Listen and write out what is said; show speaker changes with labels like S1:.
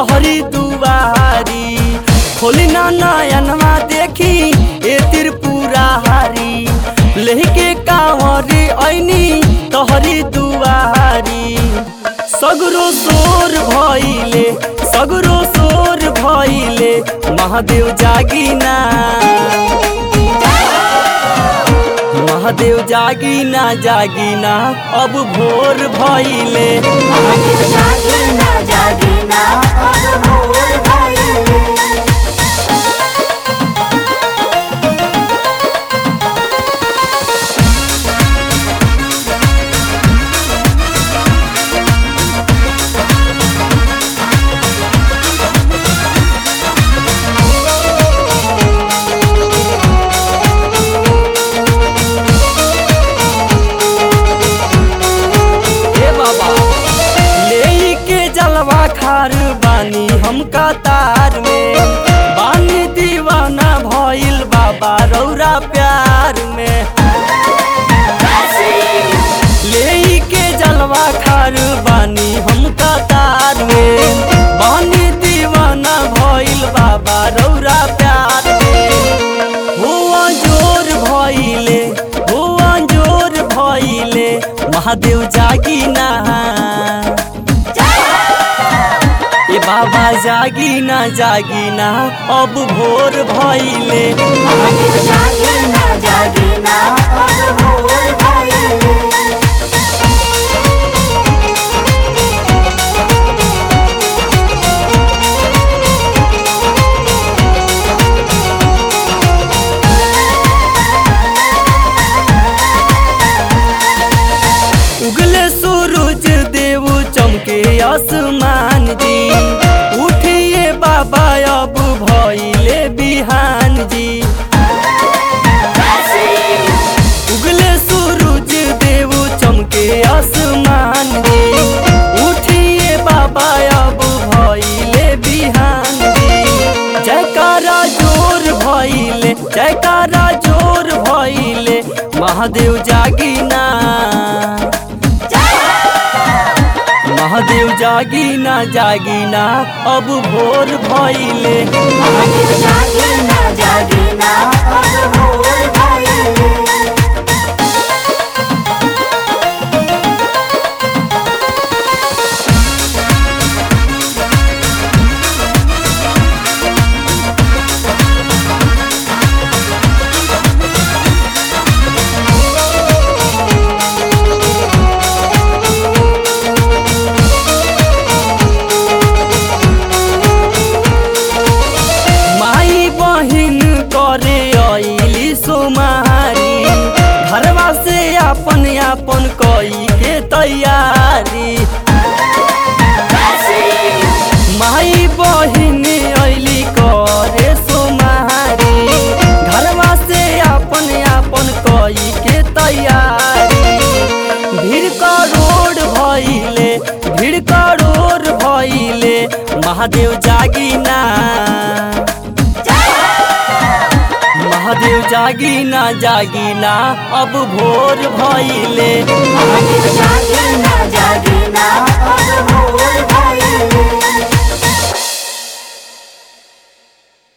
S1: तोहरी दुआरी खोली ना नयनवा देखी ए त्रिपुरा हारी लेके कांवरी ऐनी तोहरी दुआरी सगरो सोर भइले सगरो सोर भइले महादेव जागिना महादेव जागिना जागिना अब भोर भइले
S2: महादेव जागिना जागिना अब भोर भइले
S1: हे बाबा ले के जलवा खार बानी हम कतार में बानी दीवाना भइल बाबा रौरा प्यार में ले के जलवा खार बानी हम कतार में बानी दीवाना भइल बाबा रौरा प्यार में हुआ जोर भइले हुआ जोर भइले महादेव जागिना ए बाबा जागिना जागिना अब भोर भइले
S2: महादेव जागिना जागिना अब भोर भइले
S1: उगले सूरज देव चमके आसमान जी उठिए बाबा अब भइले बिहान जी उगले सूरज देव चमके आसमान जी उठिए बाबा अब भइले बिहान जी जयकारा जोर भइले जयकारा जोर भइले महादेव जागिना महादेव जागिना जागिना अब भोर भइले
S2: महादेव जागिना जागिना अब भोर भइले
S1: माई बहिन करे अइली सोमारी घरवा से अपन अपन कई के तैयारी माई बहिन अइली करे सोमारी घरवा से अपन अपन कई के तैयारी भीड़ करोड़ भइले भीड़ करोड़ भइले महादेव जागिना महादेव जागिना जागिना अब भोर भइले